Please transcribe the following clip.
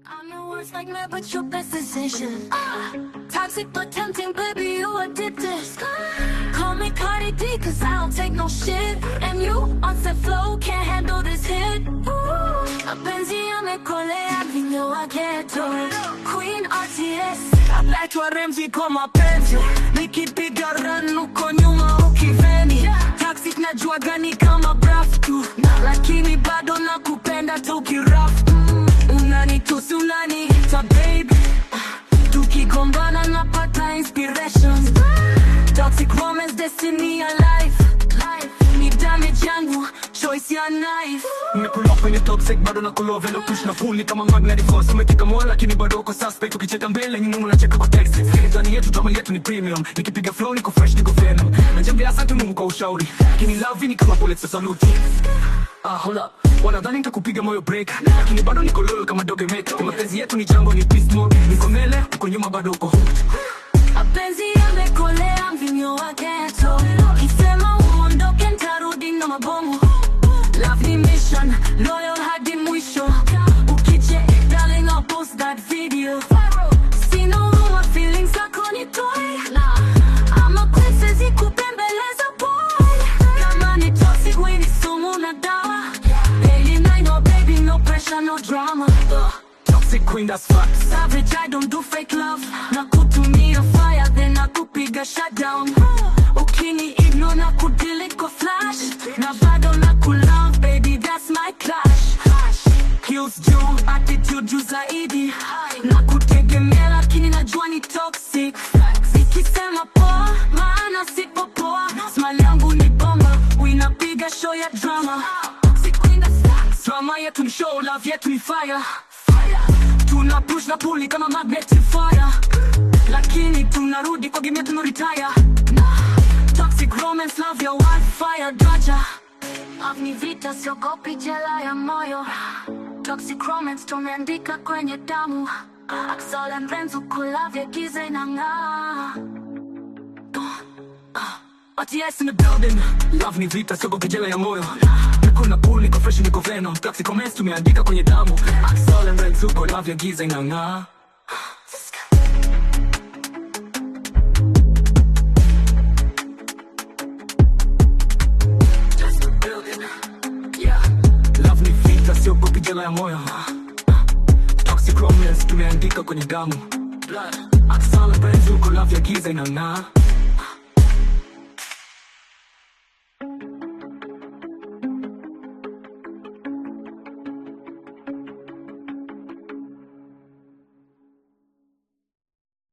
I know words like mad, but your best decision. Ah, toxic but tempting, baby, you addicted. Call me Cardi D, cause I don't take no shit. And you, on set flow, can't handle this hit. Ooh, mapenzi yamekolea vinyo wa ghetto. Queen RTS. Naitwa Remzi kwa mapenzi, nikipiga run uko nyuma ukiveni. Taxi najua gani kama braf tu, lakini bado nakupenda tukiraf. Mm, unanitusi unaniita babe, tukigombana napata inspiration. Toxic romance, destiny ya life. Ni damage yangu, choice ya knife. Nimekuloa kwenye toxic bado na kuloa velo push na pull ni kama magnet force umekika moyo lakini bado uko suspect ukicheka mbele nyuma unacheka kwa text ndani yetu drama yetu ni premium nikipiga flow niko fresh niko venom najambia asante Mungu kwa ushauri lakini love ni kama bullet za salute ah hold up wanadhani nitakupiga moyo break lakini bado niko loyal kama dogemet kwa mapenzi yetu ni jambo ni peace mode niko mbele uko nyuma bado uko hooked Mapenzi yamekolea mvinyo wa ghetto. Kisema uondoke ntarudi na mabomu. Love ni mission, loyal hadi mwisho. Ukiche, darling, I'll post that video. Sina huruma, feelings zako ni toy. Ama princess ikupembeleza boy. Kama ni toxic, we ni sumu na dawa. Daily night, no baby, no pressure, no drama. toxic queen that's facts Savage, I don't do fake love Nakutumia fire, then nakupiga shutdown Ukini ignore na kudelete kwa flash Na bado nakulove, baby, that's my clash Kills juu, attitude juu zaidi Nakutegemea lakini najua ni toxic Ikisema poa, maana sipo poa Smile yangu ni bomba, winapiga show ya drama drama yetu ni show love yetu ni fire tuna push na pull ni kama magnet fire lakini tunarudi kwa game yetu no retire toxic romance love ya wildfire draja Avni vita siogopi jela ya moyo Toxic romance tumeandika kwenye damu Axel and Renzo kulavya giza inang'aa ATS in the building Love ni vita sio kejela ya moyo Niko na pool niko fresh niko venom Toxic comments tumeandika kwenye damu Axel and Renzo uko love ya giza inang'aa Just the building Yeah Love ni vita sio kejela ya moyo Toxic romance tumeandika kwenye damu Blood Axel and Renzo uko love ya giza inang'aa